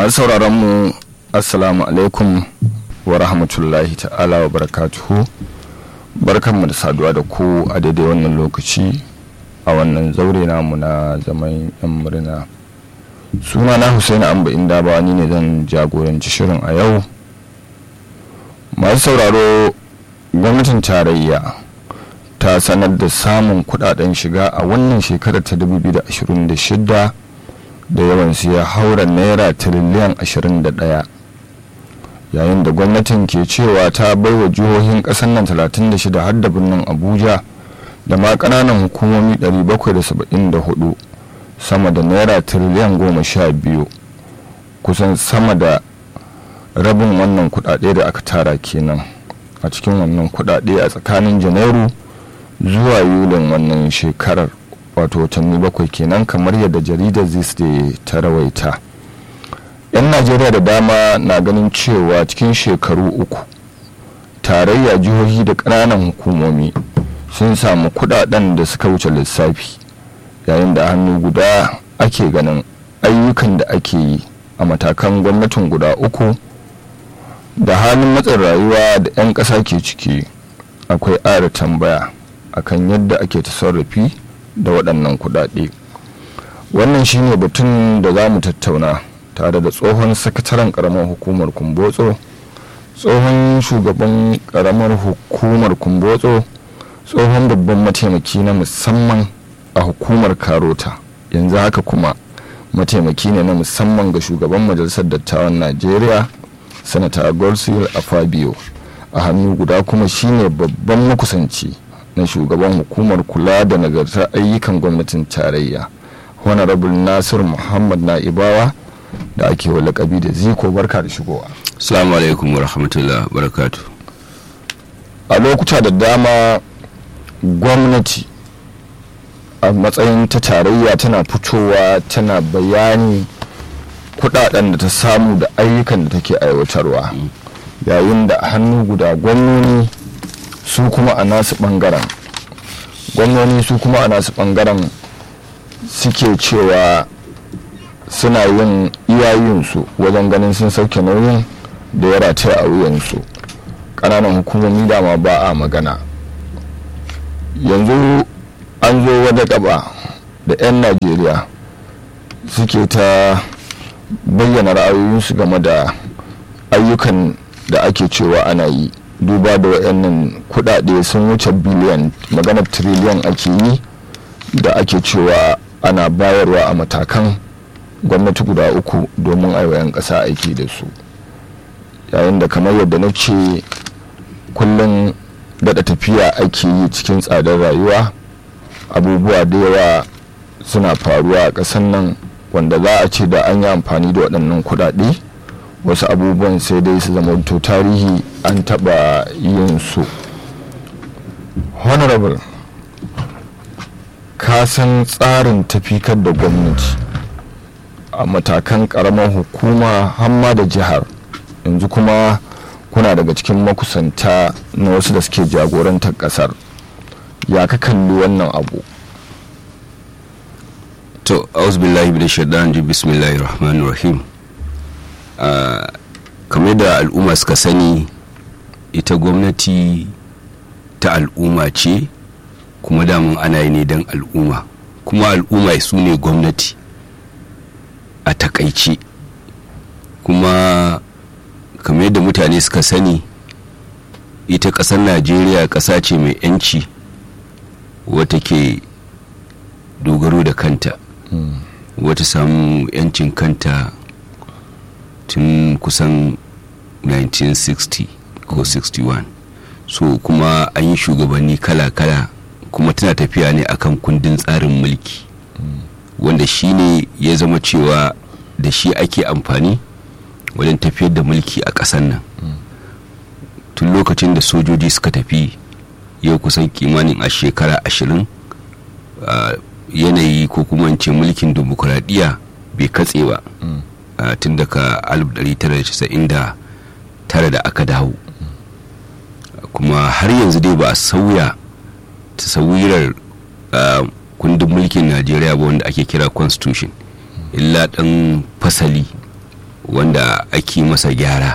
masu sauraron mu assalamu alaikum wa rahmatullahi ta'ala wa barakatuhu barkanmu da saduwa da ku a daidai wannan lokaci a wannan zaure namu na zaman yan murna suna na husaini amba inda ba ni ne zan jagoranci shirin a yau masu sauraro gwamnatin tarayya ta sanar da samun kudaden shiga a wannan shekarar ta 2026 da yawansu ya haura naira tiriliyan 21 yayin da gwamnatin ke cewa ta baiwa jihohin kasar nan 36 har da birnin abuja da ma kananan hukumomi 774 sama da naira tiriliyan 12 kusan sama da rabin wannan kudade da aka tara kenan a cikin wannan kudade a tsakanin janairu zuwa yulin wannan shekarar wato watanni bakwai kenan kamar yadda jaridar zisde ta rawaita yan najeriya da dama na ganin cewa cikin shekaru uku tarayya jihohi da ƙananan hukumomi sun samu kudaden da suka wuce lissafi yayin da hannu guda ake ganin ayyukan da ake yi a matakan gwamnatin guda uku da halin matsin rayuwa da 'yan ƙasa ke ciki akwai ƙara tambaya akan yadda ake tasarrufi da waɗannan kuɗaɗe wannan shine batun da za mu tattauna tare da tsohon sakataren ƙaramar hukumar kumbotso tsohon shugaban ƙaramar hukumar kumbotso tsohon babban mataimaki na musamman a hukumar karota yanzu haka kuma mataimaki ne na musamman ga shugaban majalisar dattawan najeriya sanata gorsil afabio a hannu guda kuma shine babban makusanci na shugaban hukumar kula da nagartar ayyukan gwamnatin tarayya honorable nasir muhammad na'ibawa da ake wa lakabi da ziko barka da shigowa Assalamu alaikum wa rahmatullah barakatu. a lokuta da dama gwamnati a matsayin ta tarayya tana fitowa tana bayani kudaden da ta samu da ayyukan da take aiwatarwa yayin da a hannu guda gwamnoni su kuma a nasu bangaren gwamnoni su kuma a nasu bangaren suke cewa suna yin iyayensu wajen ganin sun sauke nauyin da ya rataya a wuyansu ƙananan hukumomi dama ba a magana yanzu an zo wata gaba da 'yan najeriya suke ta bayyana ra'ayoyinsu game da ayyukan da ake cewa ana yi duba da wayannan kudade sun wuce biliyan maganar triliyan ake yi da ake cewa ana bayarwa a matakan gwamnati guda uku domin aiwayan ƙasa aiki da su yayin da kamar yadda na ce kullum daɗa tafiya ake yi cikin tsadar rayuwa abubuwa da yawa suna faruwa a ƙasar nan wanda za a ce da an yi amfani da waɗannan kuɗaɗe wasu abubuwan sai dai su zama to tarihi an taɓa yin su honorable ka san tsarin tafikar da gwamnati a matakan ƙaramar hukuma hamma da jihar yanzu kuma kuna daga cikin makusanta na wasu da suke jagorantar ƙasar ya ka kalli wannan abu To, auzubillahi bi shaitan ji bismillahir rahmanir rahim. kamar da al'umma suka sani ita gwamnati ta al'umma ce kuma damun ana yi ne don al'umma kuma al'umma su ne gwamnati a takaice kuma kamar yadda mutane suka sani ita ƙasar najeriya ƙasa ce mai 'yanci wata ke dogaro da kanta wata samu 'yancin kanta tun kusan 1960 ko 61 so kuma an yi shugabanni kala-kala kuma tana tafiya ne akan kundin tsarin mulki wanda shi ne ya zama cewa da shi ake amfani wajen tafiyar da mulki a ƙasar nan tun lokacin da sojoji suka tafi yau kusan kimanin a shekara ashirin yanayi ko kuma ce mulkin demokuraɗiyya bai katse ba tun daga 1999 da aka dawo kuma har yanzu dai ba a sauya tasawirar kundin mulkin najeriya ba wanda ake kira constitution illa ɗan fasali wanda ake masa gyara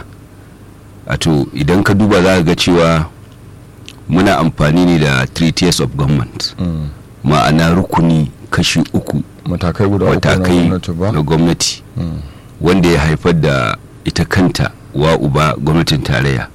to idan ka duba za ka ga cewa muna amfani ne da three tiers of government ma'ana rukuni kashi uku matakai guda uku na matakai gwamnati ba na gwamnati wanda ya haifar da ita kanta wa uba gwamnatin tarayya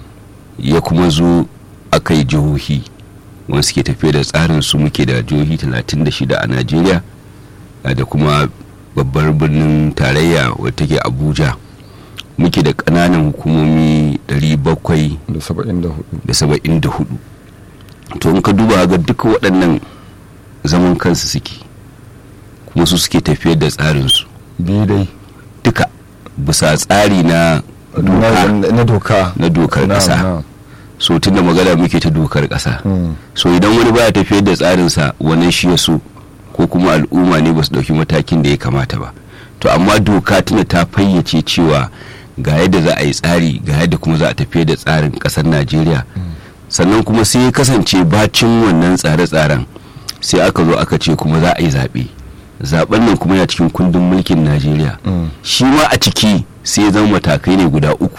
ya kuma zo aka yi jihohi wanda suke tafiya da tsarin su muke da jihohi 36 a najeriya a da kuma babbar birnin tarayya wadda take abuja muke da ƙananan hukumomi 700 da saba'in da hudu da saba'in da hudu to in ka duba ga duka waɗannan zaman kansu suke kuma su suke tafiyar da tsarinsu biyu dai duka bisa tsari na doka na na doka na dokar Na'am, ƙasa na'am. so tunda magana muke ta dokar ƙasa Mm. so idan wani baya tafiyar da tsarinsa wannan shi ya so ko kuma al'umma ne ba su ɗauki matakin da ya kamata ba to amma doka tuna ta fayyace cewa ga yadda za a yi tsari ga yadda kuma za a tafiyar da tsarin ƙasar najeriya sannan kuma sai ya kasance bacin wannan tsare-tsaren sai aka zo aka ce kuma za a yi zaɓe zaɓen nan kuma yana cikin kundin mulkin najeriya Mm. shi ma a ciki sai ya zama matakai ne guda uku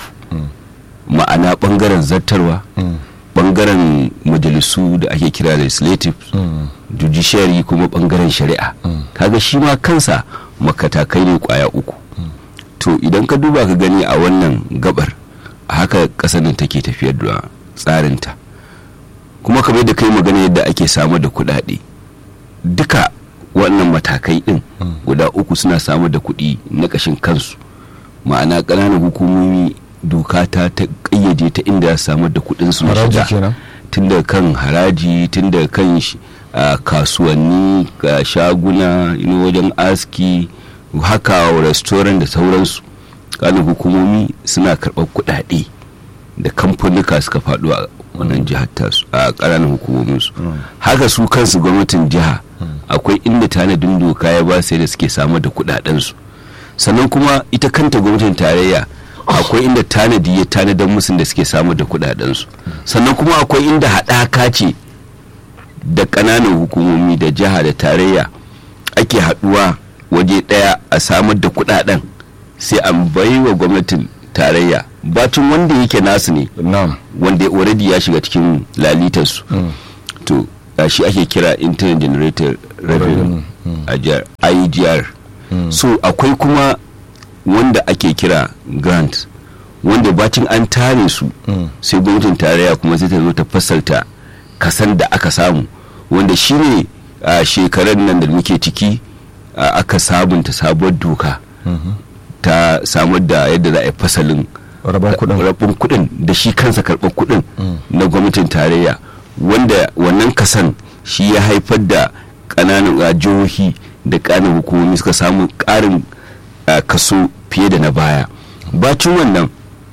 ma'ana ɓangaren zartarwa Mm. bangaren majalisu da ake kira legislative Mm. judiciary kuma bangaren shari'a kaga shi ma kansa makatakai ne kwaya uku to idan ka duba ka gani a wannan gabar a haka kasar nan take tafiyar da tsarinta kuma kamar da kai magana yadda ake samar da kuɗaɗe duka wannan matakai ɗin guda uku suna samar da kuɗi na ƙashin kansu ma'ana ƙananan hukumomi doka ta ta ƙayyade ta inda za su samar da kuɗinsu na haraji shiga kenan tun da kan haraji tun da kan sh- a, kasuwanni ga shaguna you know, wajen aski haka restaurant da sauransu kanin hukumomi suna karɓar kuɗaɗe da kamfanuka suka faɗo a wannan jihar tasu a ƙananan hukumominsu haka su kansu gwamnatin jiha akwai inda tanadin doka ya ba sai da suke samar da kuɗaɗensu sannan kuma ita kanta gwamnatin tarayya akwai inda tanadi ya tanadar musu da suke samar da kuɗaɗensu sannan kuma akwai inda haɗaka ce da ƙananan hukumomi da jiha da tarayya ake haɗuwa waje ɗaya a samar da kuɗaɗen sai an bai wa gwamnatin tarayya bacin wanda yake nasu ne na'am wanda ya already ya shiga cikin lalitarsu to uh, shi ake kira internet generated revenue a jihar igr so akwai kuma wanda ake kira grant wanda bacin an tare su sai gwamnatin tarayya kuma zai ta zo ta fasalta kasan da aka samu wanda shi ne a shekarar nan da muke ciki uh, aka sabunta sabuwar doka ta samar da yadda za a yi fasalin rabon kuɗin rabin kuɗin da shi kansa karɓar kuɗin na gwamnatin tarayya wanda wannan kasan shi ya haifar da ƙananan uh, jihohi da ƙananan hukumomi suka samu ƙarin uh, kaso fiye da na baya bacin wannan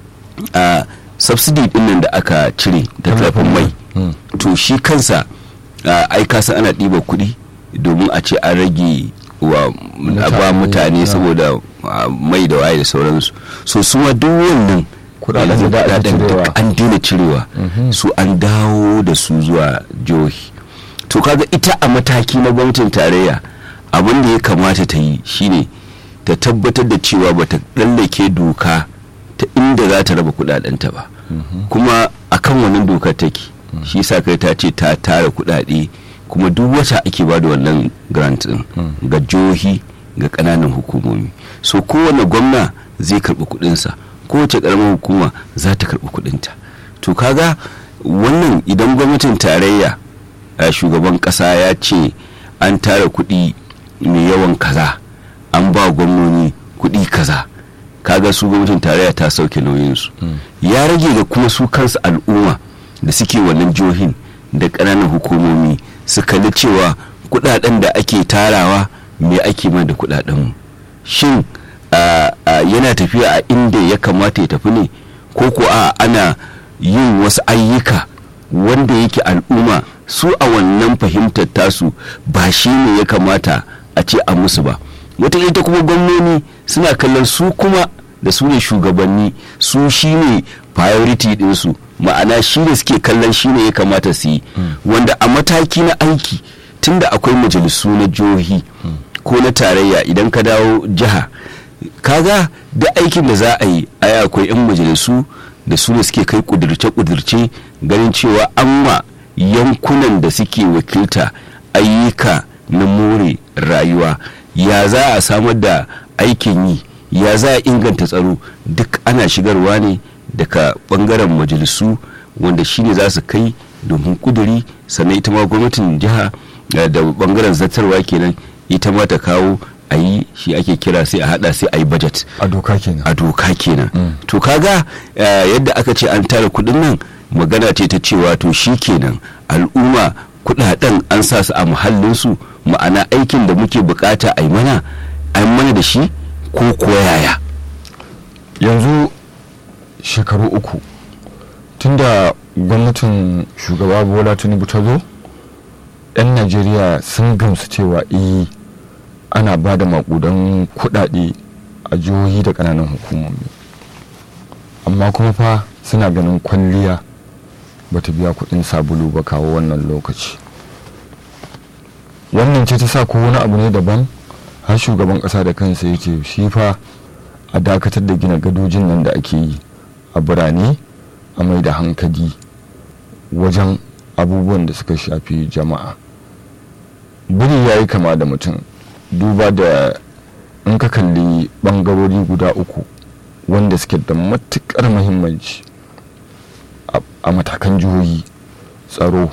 uh, subsidy ɗin nan da aka cire da tallafin mai to shi kansa uh, ai kasa ana ɗiba kuɗi domin a ce an rage wa a ba Mutane, mutane na. saboda uh, mai da waye da sauransu so su ma duk wannan Kudaden yanzu da ake kudaden duk cirewa. an daina cirewa su an dawo da su zuwa jihohi to kaga ita a mataki na gwamnatin tarayya abin da ya kamata ta yi shine ta tabbatar da cewa bata lallake doka ta inda za ta raba kudadenta ba kuma akan wannan dokar take shi sa kai ta ce ta tara kudade kuma duk wata ake ba da wannan grant din ga jihohi ga kananan hukumomi so kowane gwamna zai karbi kudinsa kowace karamar hukuma za ta karbi kudinta to kaga wannan idan gwamnatin tarayya a shugaban kasa ya ce an tara kudi mai yawan kaza an ba gwamnoni kudi kaza kaga su gwamnatin tarayya ta sauke nauyinsu ya rage ga kuma su kansu al'umma da suke wannan jihohin da ƙananan hukumomi su kalli cewa kudaden da ake tarawa me ake ma da kudadenmu shin a- a yana tafiya a inda ya kamata ya tafi ne ko ko a ana yin wasu ayyuka wanda yake al'umma su a wannan fahimtar tasu ba shi ne ya kamata a ce a musu ba wata ita kuma gwamnoni suna kallon su kuma da su ne shugabanni su shi ne priority ɗinsu ma'ana shi ne suke kallon shi ne ya kamata su yi wanda a mataki na aiki tunda akwai majalisu na jihohi ko na tarayya idan ka dawo jiha kaga da aikin da za a yi ai akwai 'yan majalisu da su ne suke kai kudirce-kudirce ganin cewa an ma yankunan da suke wakilta ayyuka na more rayuwa ya za a samar da aikin yi ya za a inganta tsaro duk ana shigarwa ne daga bangaren majalisu wanda shine za su kai domin kuduri sannan ita ma gwamnatin jiha da bangaren zartarwa kenan ita ma ta kawo a yi shi ake kira sai a hada sai a yi budget a doka kenan a doka kenan to kaga yadda aka ce an tara kudin nan magana ce ta cewa to shi kenan al'umma kudaden an sa su a muhallinsu ma'ana aikin da muke bukata a yi mana a mana da shi ko kuwa yaya yanzu shekaru uku tunda gwamnatin shugaba bola tinubu ta zo 'yan najeriya sun gamsu cewa eh ana ba da makudan kudade a jihohi da kananan hukumomi amma kuma fa suna ganin kwalliya bata biya kudin sabulu ba kawo wannan lokaci wannan ce ta sa ko wani abu ne daban har shugaban kasa da kansa ya ce shi fa a dakatar da gina gadojin nan da ake yi a birane a mai da hankali wajen abubuwan da suka shafi jama'a biri ya yi kama da mutum duba da in ka kalli bangarori guda uku wanda suke da matukar muhimmanci a matakan jihohi tsaro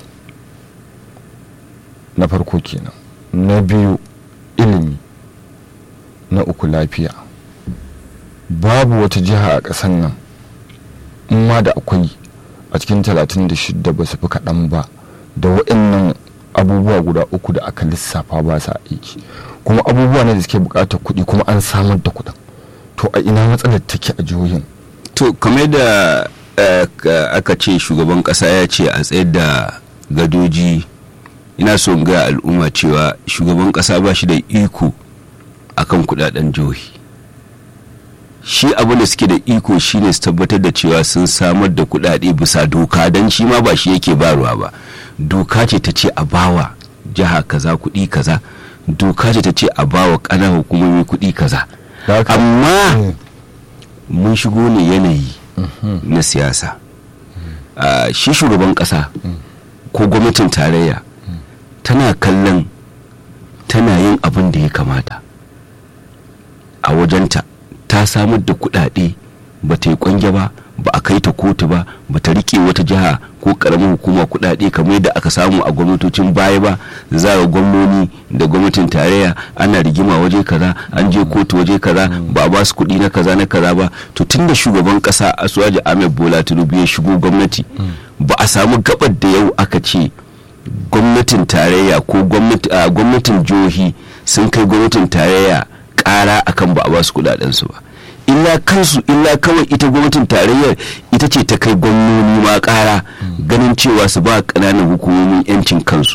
na farko kenan na biyu ilimi na uku lafiya babu wata jiha a ƙasar nan in ma da akwai a cikin 36 ba su fi kaɗan ba da waɗannan abubuwa guda uku da aka lissafa ba sa aiki kuma abubuwa ne da suke buƙatar kuɗi kuma an samar da kuɗin to a ina matsalar take a jihohin to kamar da aka ce shugaban ƙasa ya ce a tsayar da gadoji ina so ga al'umma cewa shugaban ƙasa ba shi da iko akan kudaden jihohi shi abin da suke da iko shine su tabbatar da cewa sun samar da kudade bisa doka don shi ma ba shi yake baruwa ba doka ce ta ce a bawa jiha kaza kudi kaza doka ce ta ce a bawa kana hukumomi kudi kaza amma mun shigo ne yanayi na siyasa shi shugaban kasa ko gwamnatin tarayya tana kallon tana yin abin da ya kamata a wajenta ta samar da kudade ba ta yi kwange ba ba a kai ta kotu ba ba ta rike wata jiha ko karamin hukuma kudade kamar yadda aka samu a gwamnatocin baya ba za ga gwamnoni da gwamnatin tarayya ana rigima waje kaza an je kotu waje kaza ba a ba su kudi na kaza na kaza ba to tun da shugaban kasa asuwaji ahmed bola tinubu ya shigo gwamnati ba a samu gabar da yau aka ce gwamnatin tarayya ko gwamnatin jihohi sun kai gwamnatin tarayya kara akan ba a ba su kudadensu ba illa kansu illa kawai ita gwamnatin tarayyar ita ce ta kai gwamnoni ma kara ganin cewa su ba kananan hukumomin yancin kansu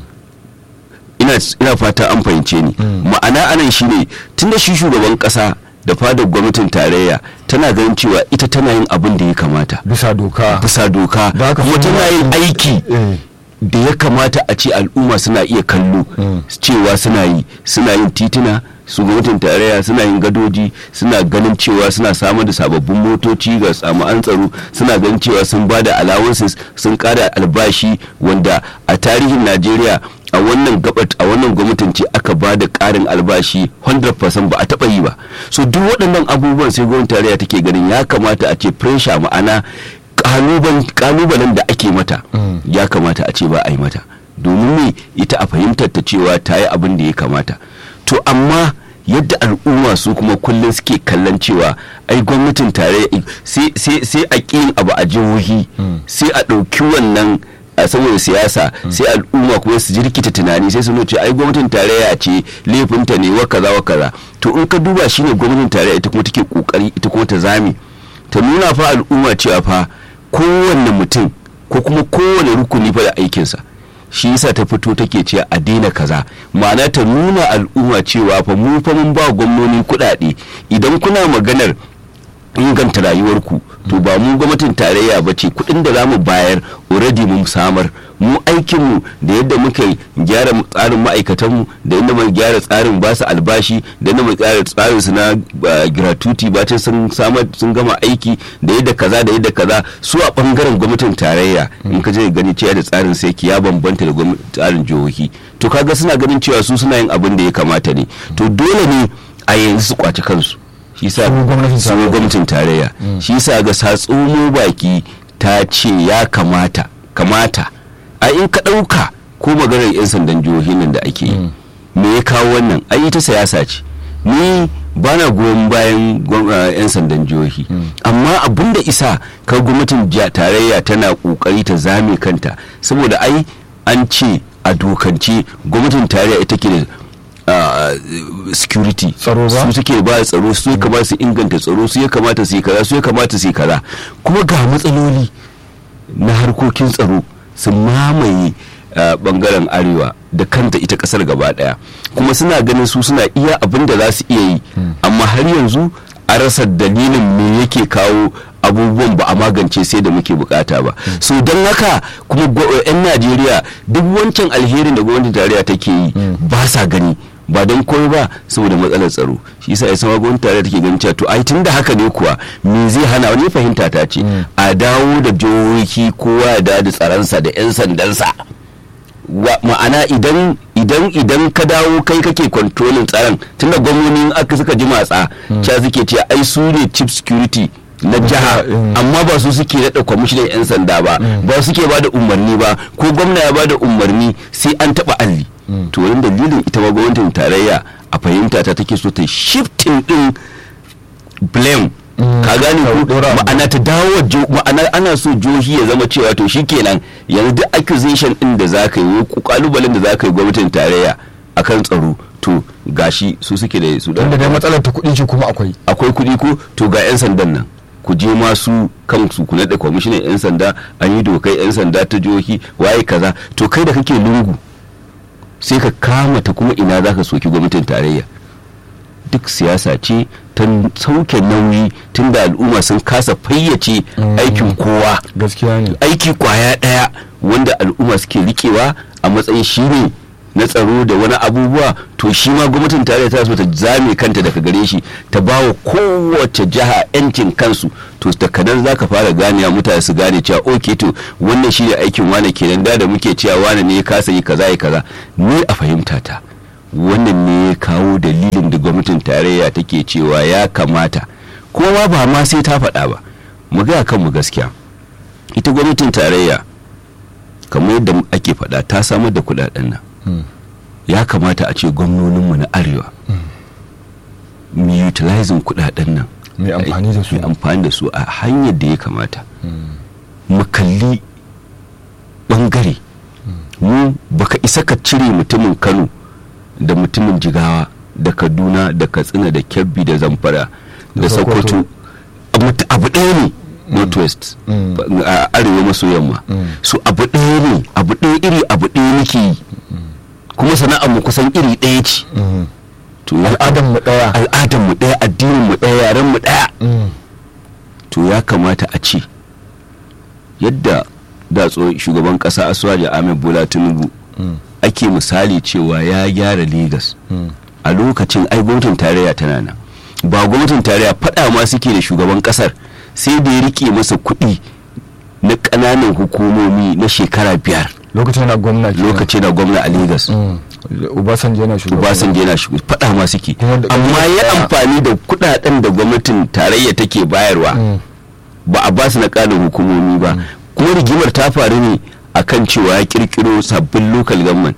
ina fata an fahimce ni ma'ana anan shine tunda shi shugaban kasa da fadar gwamnatin tarayya tana ganin cewa ita tana yin abin da ya kamata bisa doka bisa doka kuma tana yin aiki da ya kamata a ce al'umma suna iya kallo cewa suna yi suna yin tituna su gwamnatin tarayya suna yin gadoji suna ganin cewa suna samar da sababbin motoci ga samu'an tsaro suna ganin cewa sun ba da allowances sun kada albashi wanda a tarihin najeriya a wannan gabat a wannan gwamnatin ce aka ba da karin albashi 100% ba a taba yi ba so duk waɗannan abubuwan sai gwamnatin tarayya take ganin ya kamata a ce pressure ma'ana kalubalen da ake mata ya kamata a ce ba a yi mata domin me ita a fahimtar ta cewa ta yi abin da ya kamata to amma yadda al'umma su kuma kullum suke kallon cewa ai gwamnatin tarayya sai a ƙin abu a jihohi sai a ɗauki wannan a saboda siyasa sai al'umma kuma su jirkita tunani sai su ce ai gwamnatin tarayya ce laifinta ne wa kaza wa kaza to in ka duba shine gwamnatin tarayya ita kuma take kokari ita kuma ta zame ta nuna fa al'umma cewa fa kowanne mutum ko kuma kowane rukuni fa da aikinsa shi yasa ta fito take cewa a daina kaza ma'ana ta nuna al'umma cewa fa mu fa mun ba gwamnoni kuɗaɗe idan kuna maganar inganta rayuwarku to ba mu gwamnatin tarayya ba ce kuɗin da za mu bayar already mun samar mu aikinmu da yadda muka gyara tsarin ma'aikatanmu da yadda muka gyara tsarin ba su albashi da yadda muka gyara tsarin su na gratuity ba ta sun samar sun gama aiki da yadda kaza da yadda kaza su a bangaren gwamnatin tarayya in ka je gani cewa da tsarin sai ya bambanta da tsarin jihohi to kaga suna ganin cewa su suna yin abin da ya kamata ne to dole ne a yanzu su kwaci kansu shi sa gwamnatin tarayya shi sa ga satsumo baki ta ce ya kamata kamata a in ka ɗauka ko maganar 'yan sandan jihohi nan da ake yi me ya kawo wannan ai ta siyasa ce ni ba na goyon bayan 'yan sandan jihohi amma abin da isa ka gwamnatin tarayya tana kokari ta zame kanta saboda ai an ce a dokance gwamnatin tarayya ita ke da Uh, security tsaro ba su suke ba tsaro su ya kamata su inganta tsaro su ya kamata su yi kaza su ya kamata su yi kaza kuma ga matsaloli na harkokin tsaro su mamaye uh, bangaren arewa da kanta ita kasar gaba daya kuma suna ganin su suna iya abin da za su iya yi hmm. amma har yanzu a rasa dalilin me yake kawo abubuwan ba a magance sai da muke bukata ba mm. so don haka kuma 'yan najeriya duk wancan alherin da gwamnatin tarayya take yi mm. ba sa gani ba don koyo ba saboda matsalar tsaro shi yasa yasa gwamnatin tarayya take ganin cewa to ai tun da haka ne kuwa me zai hana wani fahimta ta ce mm. a dawo da jihohi kowa ya dawo da tsaronsa da 'yan sandansa ma'ana idan idan idan ka dawo kai kake kontrolin tsaron tunda gwamnonin aka suka ji matsa cewa suke ce ai su ne chief security na jiha amma ba su suke daɗa kwamishinan 'yan sanda ba ba suke ba da umarni ba ko gwamna ya ba da umarni sai an taɓa alli to wani dalilin ita ma gwamnatin tarayya a fahimta ta take so ta shifting din blame ka gane ko ma'ana ta dawo ma'ana ana so jihohi ya zama cewa to shikenan yanzu duk accusation din da zaka yi ko kalubalen da zaka yi gwamnatin tarayya akan tsaro to gashi su suke da su da dai matsalar ta kuɗi ce kuma akwai akwai kuɗi ko to ga 'yan sandan nan ku je masu kansu ku naɗa kwamishinan 'yan sanda an yi dokai 'yan sanda ta jihohi waye kaza to kai da kake lungu sai ka kama ta kuma ina za ka soki gwamnatin tarayya duk siyasa ce ta sauke nauyi tun da al'umma sun kasa fayyace aikin kowa gaskiya ne aiki kwaya ɗaya wanda al'umma suke rikewa a matsayin shi ne na tsaro da wani abubuwa to shi ma gwamnatin tarayya ta so ta zame kanta daga gare shi ta ba wa kowace jiha yancin kansu to da kadan za ka fara ganewa mutane su gane cewa ok to wannan shi ne aikin wane kenan da da muke cewa wane ne ya kasa yi kaza ya kaza ni a fahimta ta wannan ne ya kawo dalilin da gwamnatin tarayya take cewa ya kamata kuma ba ma sai ta faɗa ba mu ga kanmu gaskiya ita gwamnatin tarayya kamar yadda ake faɗa ta samar da kuɗaɗen nan ya kamata a ce gwamnoninmu na arewa mu utilizing kudaden nan mai amfani da su mai amfani da su a hanyar da ya kamata mu kalli bangare mu baka isa ka cire mutumin kano da mutumin jigawa da kaduna da katsina da kebbi da zamfara da sokoto abu ɗaya ne northwest a arewa maso yamma su abu ɗaya ne abu ɗaya iri abu ɗaya nake yi kuma sana'ar mu kusan iri ɗaya ce to al'adar mu ɗaya al'adar mu ɗaya addinin mu ɗaya yaren mu ɗaya to ya kamata a ce yadda da shugaban ƙasa asuwaji ahmed bola tinubu ake misali cewa ya gyara Legas a lokacin ai gwamnatin tarayya tana nan ba gwamnatin tarayya faɗa ma suke da shugaban ƙasar sai da ya rike masa kuɗi na ƙananan hukumomi na shekara biyar lokacin na gwamna lokacin na gwamna a Legas. Obasanjo yana shugaba. Obasanjo yana shugaba faɗa ma suke. Amma ya amfani da kuɗaɗen da gwamnatin tarayya take bayarwa ba a basu na ƙanin hukumomi ba. Kuma rigimar ta faru ne akan cewa ya kirkiro sabbin local government.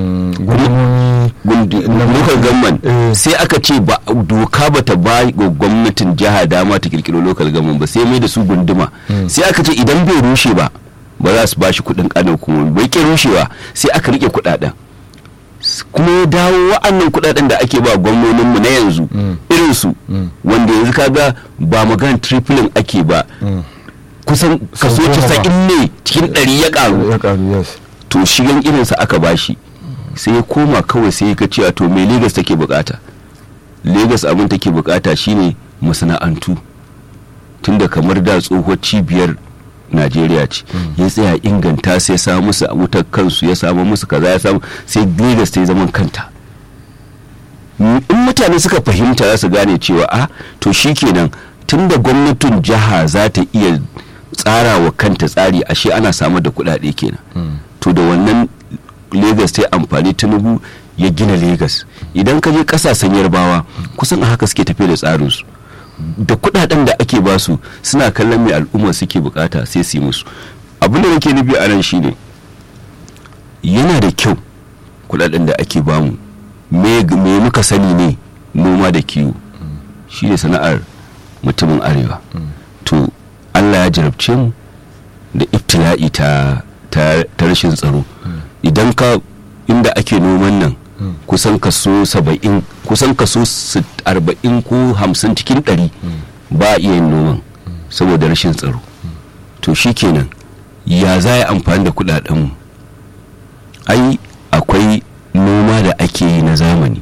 local government sai aka ce ba doka ba ta ba ga gwamnatin jiha dama ta kirkiro local government ba sai mai da su gunduma sai aka ce idan bai rushe ba ba za su ba shi kudin kanin hukumomi bai ke rushewa sai aka rike kudaden kuma ya dawo wa'annan kudaden da ake ba gwamnonin mu na yanzu irin su wanda yanzu kaga ba magana tripling ake ba kusan kaso 90 ne cikin ɗari ya karu to shigan irinsa aka bashi sai ya koma kawai sai ka cewa to me Legas take bukata Legas abin take bukata shine masana'antu tunda kamar da tsohuwar cibiyar najeriya ce ya tsaya inganta sai ya samu musu wutar kansu ya samu musu kaza ya samu sai lagos ta yi zaman kanta in mutane suka fahimta za su gane cewa a to shikenan tunda gwamnatin jiha za ta iya tsara wa kanta tsari ashe ana samar da kuɗaɗe kenan to da wannan lagos ta yi amfani tinubu ya gina lagos idan ka je ƙasashen yarbawa kusan a haka suke tafiya da tsarinsu da kudaden da ake basu suna kallon mai al'umma suke bukata sai su yi musu abin da nake nufi a nan shine yana da kyau kudaden da ake bamu me muka sani ne noma da kiwo shine sana'ar mutumin arewa to allah ya jarabce mu da iftila'i ta ta rashin tsaro idan ka inda ake noman nan kusan kaso saba'in kusan kaso arba'in ko hamsin cikin ɗari ba a iya yin noman saboda rashin tsaro to shikenan ya za a amfani da kudadenmu ai akwai noma da ake yi na zamani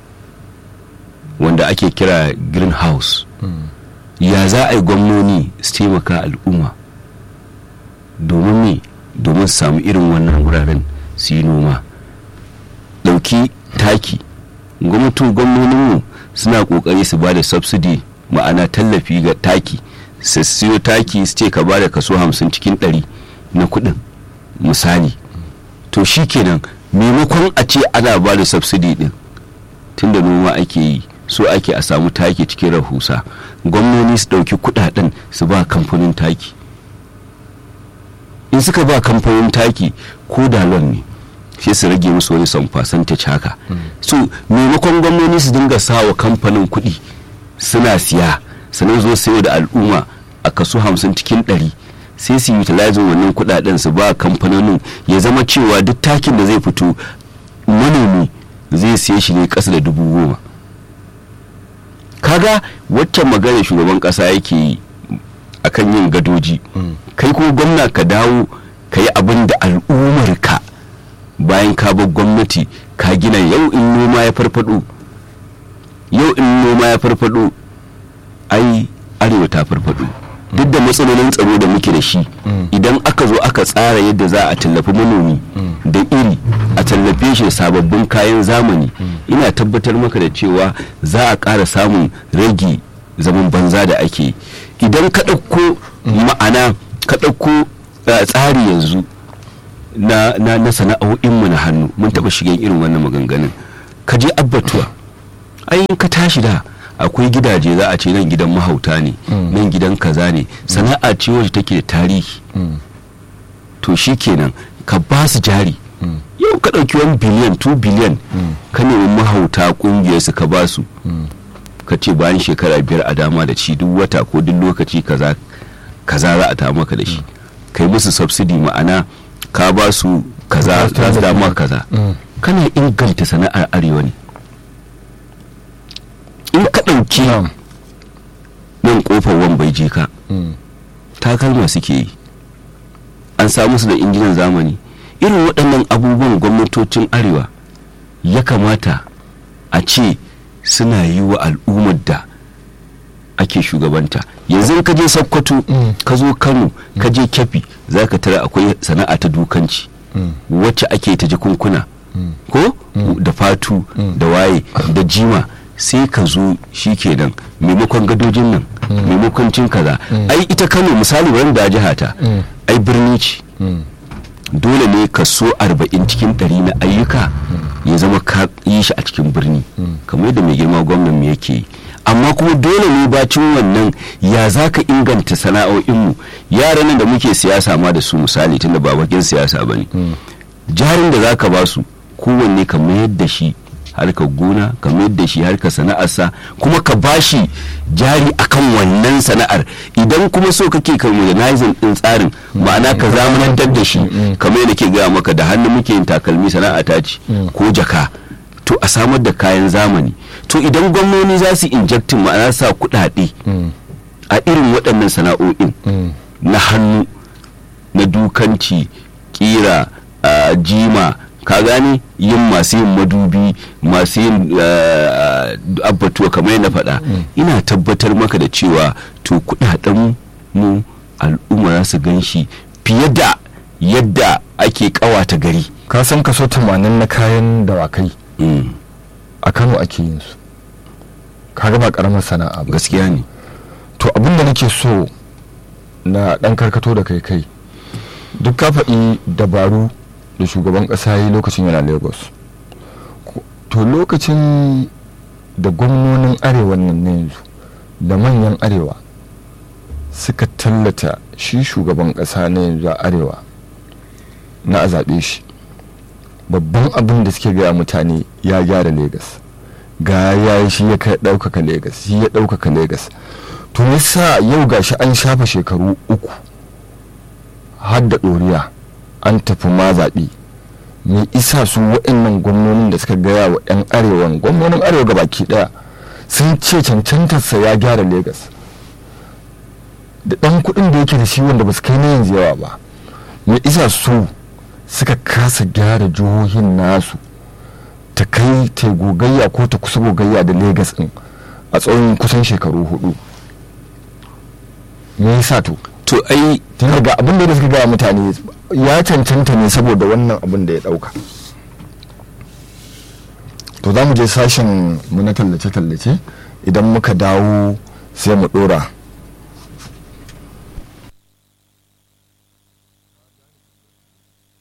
wanda ake kira greenhouse ya za a yi gwamnoni su taimaka al'umma domin me domin su samu irin wannan wuraren su yi noma ɗauki taki gwamnatin gwamnoninmu suna ƙoƙari su ba da subsidy ma'ana tallafi ga taki su siyo taki su ce ka ba da kaso hamsin cikin ɗari na kuɗin misali to shi kenan maimakon a ce ana ba da subsidy ɗin tunda noma ake yi so ake a samu taki cikin rahusa gwamnoni su ɗauki kuɗaɗen su ba kamfanin taki in suka ba kamfanin taki ko dalon ne sai su rage musu wani son percentage haka so maimakon gwamnoni su dinga sawa kamfanin kuɗi suna siya sannan zo sayo da al'umma a kaso hamsin cikin ɗari sai su utilizing wannan kuɗaɗen su ba kamfanonin ya zama cewa duk takin da zai fito manomi zai siye shi ne ƙasa da dubu goma kaga waccan magana shugaban ƙasa yake yi akan yin gadoji kai kuma gwamna ka dawo ka yi abin da al'ummar ka bayan ka bar gwamnati ka gina yau in noma ya farfado yau in noma ya farfado ai arewa ta farfado duk da matsalolin tsaro da muke da shi idan aka zo aka tsara yadda za a tallafi manomi da iri a tallafe shi da sababbin kayan zamani ina tabbatar maka da cewa za a ƙara samun rage zaman banza da ake idan ka ɗauko ma'ana ka ɗauko tsari yanzu na, na, na sana'o'inmu na hannu mun taɓa shigen irin wannan maganganun ka je abbatuwa ayin ka tashi da akwai gidaje za a ce nan gidan mahauta ne nan gidan kaza ne sana'a ce wacce take da tarihi to shi kenan ka ba su jari yau ka ɗauki wani biliyan 2 biliyan ka nemi mahauta ƙungiyar su ka ba su ka ce bayan shekara biyar a dama da ci duk wata ko duk lokaci kaza kaza za a ta maka da shi kai musu subsidy ma'ana ka ba su kaza za su dama kaza kana inganta sana'ar arewa ne in ka ɗauki nan kofar wambai je ka takalma suke yi an samu su da injinan zamani irin waɗannan abubuwan gwamnatocin arewa ya kamata a ce suna yi wa al'ummar da ake shugabanta yanzu ka je sokoto ka zo kano ka je kyafi za ka tara akwai sana'a ta dukanci wacce ake ta jikunkuna ko da fatu da waye da jima sai ka zo shi kenan maimakon gadojin nan maimakon cin kaza ai ita kano misali wanda jiha ta ai birni ce dole ne kaso arba'in cikin ɗari na ayyuka ya zama ka yi shi a cikin birni kamar yadda mai girma gwamnan mu yake yi amma kuma dole ne bacin wannan ya za ka inganta sana'o'inmu yaran nan da muke siyasa ma da su misali tunda ba bakin siyasa ba ne jarin da za ka ba su kowanne ka mayar da shi harkar gona ka mayar da shi harkar sana'arsa kuma ka bashi jari akan wannan sana'ar idan kuma so kake ka modernizing din tsarin ma'ana ka zamanantar da shi kamar yadda ke gaya maka da hannu muke yin takalmi sana'a ta ce ko jaka to a samar da kayan zamani to idan gwamnoni za su injectin ma'ana sa kuɗaɗe a irin waɗannan sana'o'in na hannu na dukanci kira jima ka gane yin masu yin madubi masu yin uh, abbatuwa kamar yadda faɗa ina tabbatar maka da cewa to kudaden mu al'umma za su gan shi fiye da yadda ake kawata gari ka san kaso 80 na kayan dawakai mm. a kano ake yin su kaga ba karamar sana'a ba gaskiya ne to abin da nake so na dan karkato da kai kai duk ka faɗi dabaru da shugaban ƙasa yi lokacin yana lagos Ko- to lokacin da gwamnonin arewa nan na yanzu da manyan arewa suka tallata shi shugaban ƙasa na yanzu a arewa na a zaɓe shi babban abin da suke gaya mutane ya gyara Legas ga ya yi shi ya kai ɗaukaka Legas shi ya ɗaukaka Legas to yasa yau gashi an shafa shekaru uku har da ɗoriya an tafi ma zaɓe me isa su waɗannan gwamnonin da suka gaya wa 'yan arewan gwamnonin arewa ga baki ɗaya sun ce cancantarsa ya gyara Legas da ɗan kuɗin da yake da shi wanda ba su kai na yanzu yawa ba me isa su suka kasa gyara jihohin nasu ta kai ta gogayya ko ta kusa gogayya da Legas ɗin a tsawon kusan shekaru hudu me yasa to to ai tun daga abin da suka gaya mutane ya cancanta ne saboda wannan abin da ya dauka to za mu je sashen mu na tallace-tallace idan muka dawo sai mu dora